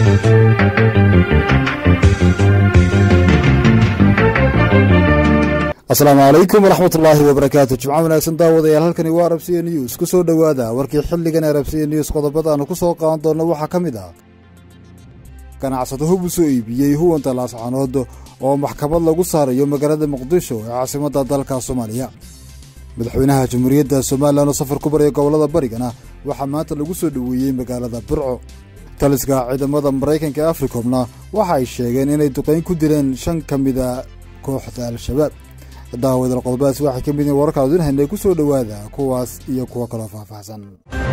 asalaamu calaykum waraxmat ullaahi wabarakaatu jimco wanaagsan daawadayaal halkani waa arabsiya news ku soo dhowaada warkii xilligan arabsiya news qodobada aanu ku soo qaadan doonno waxaa ka mid ah ganacsado hub u soo iibiyey huwanta laascanood oo maxkamad lagu saarayo magaalada muqdisho ee caasimadda dalka soomaaliya madaxweynaha jamhuuriyadda somalilan oo safar ku baraya gobollada barigana waxaa maanta lagu soo dhoweeyey magaalada burco taliska ciidamada maraykanka ee africomna waxa ay sheegeen inay duqayn ku dileen shan ka mida kooxda al-shabaab daawadal qodobadaas waxay ka mid yihiin wararka adin haynay ku soo dhowaada kuwaas iyo kuwo kaloo faahfaahsan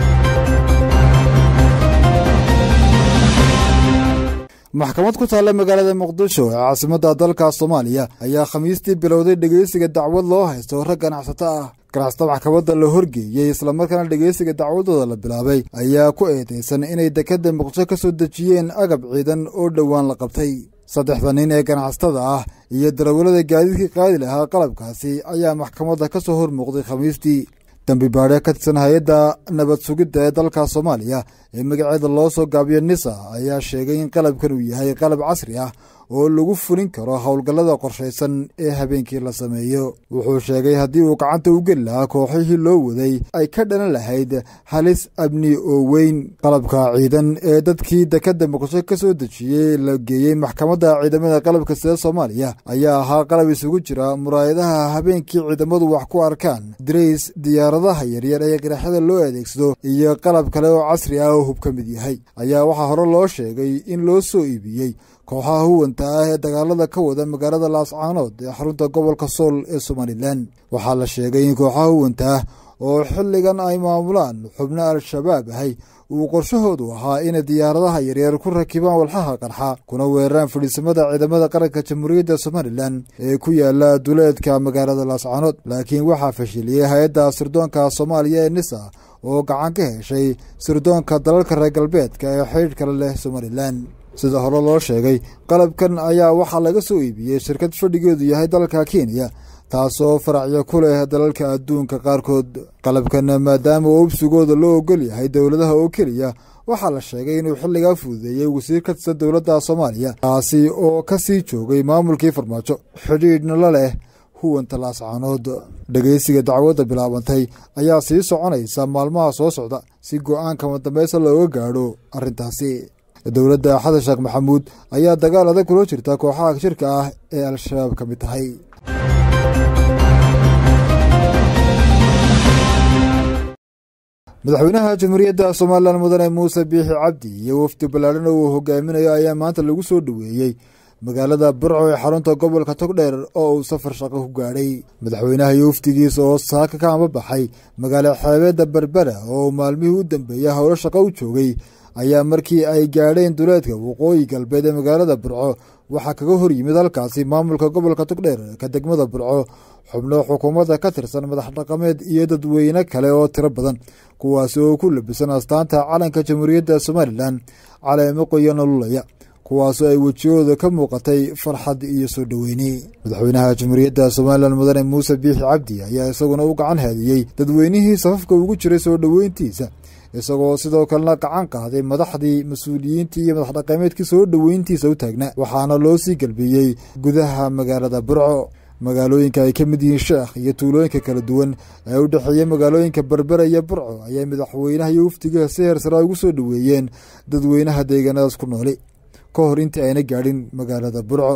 maxkamad ku taalla magaalada muqdisho ee caasimadda dalka soomaaliya ayaa khamiistii bilowday dhegeysiga dacwad loo haysto rag ganacsato ah ganacsata maxkamadda la horgeeyey islamarkaana dhegeysiga dacwadooda la bilaabay ayaa ku eedeysan inay dekadda muqdisho ka soo dejiyeen agab ciidan oo dhowaan la qabtay saddexda nin ee ganacsatada ah iyo darawallada gaadiidkii qaadi lahaa qalabkaasi ayaa maxkamadda ka soo hor muuqday khamiistii dambi baadhe ka tirsan hay-adda nabad sugidda ee dalka soomaaliya ee magaceeda loo soo gaabiyo nisa ayaa sheegay in qalabkan uu yahay qalab casri ah oo lagu fulin karo howlgallada qorshaysan ee habeenkii la sameeyo wuxuu sheegay haddii uu gacanta u geli lahaa kooxihii loo waday ay ka dhalan lahayd halis abni oo weyn qalabka ciidan ee dadkii dekadda muqdisho ka soo dejiyey la geeyey maxkamadda ciidamada qalabka sida soomaaliya ayaa ahaa qalab isugu jira muraayadaha habeenkii ciidamadu wax ku arkaan dirays diyaaradaha yaryar ee qaraxyada loo adeegsado iyo qalab kale oo casri ah oo hub ka mid yahay ayaa waxaa hore loo sheegay in loo soo iibiyey kooxaha huwanta ah ee dagaalada ka wada magaalada laascaanood ee xarunta gobolka sool ee somalilan waxaa la sheegay in kooxaha huwanta ah oo xilligan ay maamulaan xubno al-shabaab ahay uu qorshahoodu ahaa inay diyaaradaha yaryar ku rakibaan walxaha qarxa kuna weeraraan fadhiisamada ciidamada qaranka jamhuuriyadda somalilan ee ku yaala duleedka magaalada laascaanood laakiin waxaa fashiliyey hay-adda sirdoonka soomaaliya ee nisa oo gacan ka heshay sirdoonka dalalka reer galbeedka ee xidhiidh kale leh somalilan sida hore loo sheegay qalabkan ayaa waxaa laga soo iibiyey shirkad fadhigeedu yahay dalka kenya taasoo faracyo ku leh dalalka adduunka qaarkood qalabkan maadaama ubsigooda loo ogol yahay dowladaha oo keliya waxaa la sheegay inuu xilligaa fududeeyey wasiir ka tirsan dowladda soomaaliya taasi oo ka sii joogay maamulkii farmaajo xidhiidhna la leh huwanta laascaanood dhegeysiga dacwadda bilaabantay ayaa sii soconaysa maalmaha soo socda si go-aanka madambeysa looga gaadho arrintaasi dowladda xasan sheekh maxamuud ayaa dagaal adag kula jirta kooxaha shirka ah ee al-shabaab ka mid tahay madaxweynaha jamhuuriyadda somalilan mudane muuse biixi cabdi iyo wafdi ballaadhan oo uu hogaaminayo ayaa maanta lagu soo dhoweeyey magaalada burco ee xarunta gobolka togdheer oo uu safar shaqo ku gaadhay madaxweynaha iyo wafdigiisa oo saaka ka ambabaxay magaalo xeebeedda berbera oo maalmihii u dambeeyey howlo shaqo u joogay ayaa markii ay gaadheen duleedka waqooyi galbeed ee magaalada burco waxaa kaga hor yimid halkaasi maamulka gobolka togdheer ka degmada burco xubno xukuumadda ka tirsan madax dhaqameed iyo dadweyne kale oo tiro badan kuwaasi oo ku labisan astaanta calanka jamhuuriyadda somalilan caleemo qoyo nololaya kuwaasoo ay wejiyahooda ka muuqatay farxad iyo soo dhoweyne madaxweynaha jamhuuriyadda somalilan mudane muuse biixi cabdi ayaa isaguna u gacan haadiyey dadweynihii safafka ugu jiray soo dhoweyntiisa isagoo sidoo kalena gacan qaaday madaxdii mas-uuliyiintii iyo madax dhaqameedkii soo dhoweyntiisa u taagna waxaana loo sii galbeeyey gudaha magaalada burco magaalooyinka ay ka mid yihiin sheekh iyo tuulooyinka kala duwan ee u dhexeeya magaalooyinka berbera iyo burco ayaa madaxweynaha iyo wafdiga si heersaraa ugu soo dhoweeyeen dadweynaha deegaanadaas ku nooli ka hor intii ayna gaadhin magaalada burco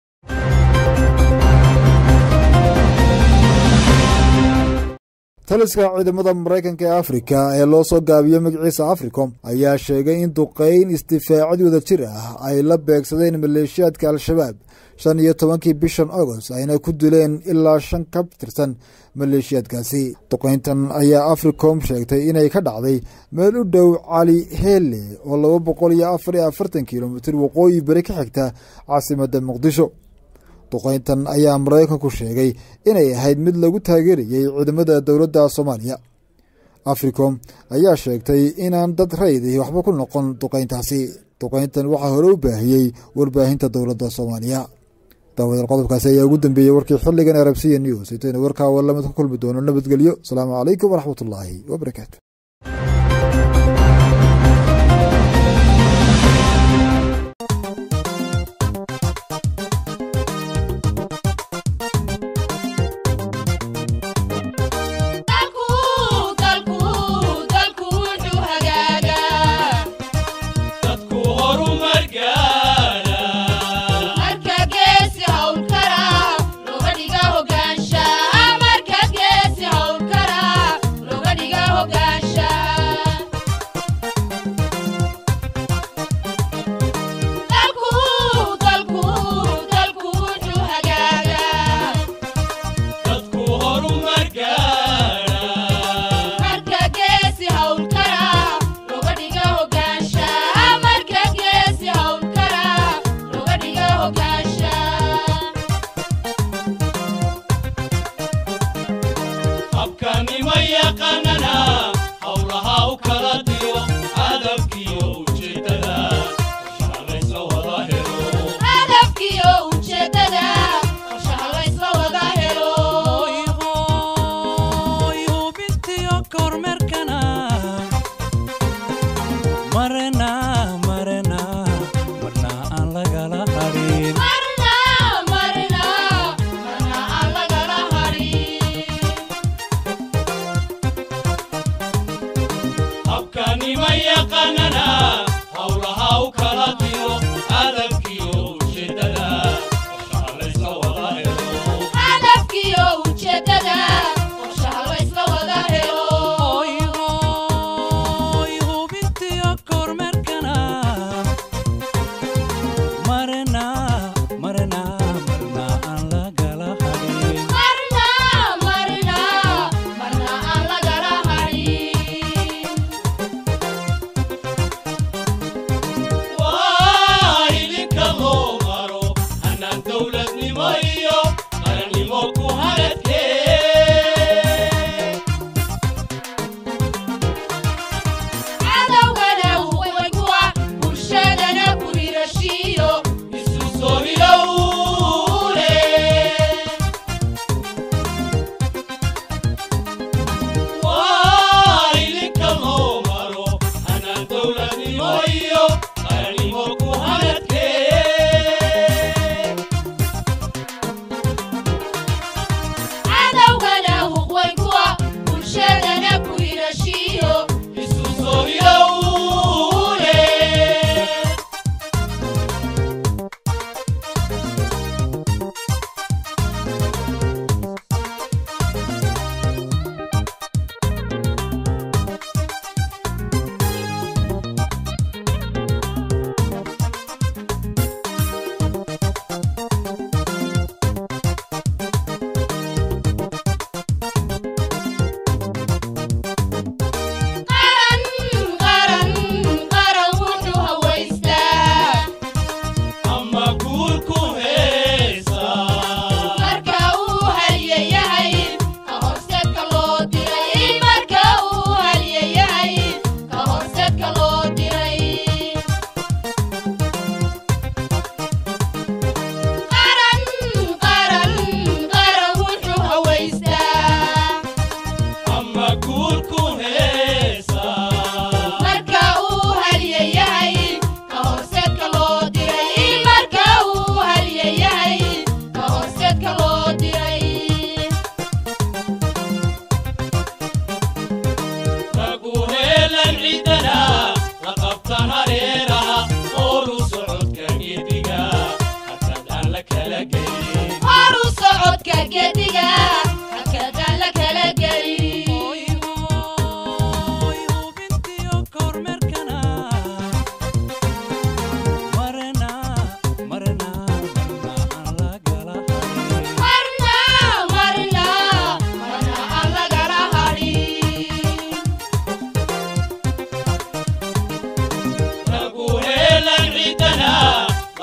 taliska ciidamada maraykanka ee afrika ee loo soo gaabiyo magaciisa africom ayaa sheegay in duqeyn istifaacad wada jir ah ay la beegsadeen maleeshiyaadka al-shabaab shan iyo tobankii bishan agost ayna ku dileen ilaa shan ka tirsan maleeshiyaadkaasi duqeyntan ayaa africom sheegtay inay ka dhacday meel u dhow cali hele oo laba boqol iyo afar iyo afartan kilomitir waqooyi beri ka xigta caasimadda muqdisho duqeyntan ayaa maraykanku sheegay inay ahayd mid lagu taageerayey ciidamada dowladda soomaaliya africom ayaa sheegtay inaan dad raydi waxba ku noqon duqeyntaasi duqeyntan waxaa hore u baahiyey warbaahinta dowladda soomaaliya daawadal qodobkaasi ayaa ugu dambeeyey warkii xilligan arabsiya news intaynu warkaa warlamid ku kulmi doono nabadgelyo asalaamu calaykum waraxmatullaahi wabarakaatu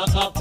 aqab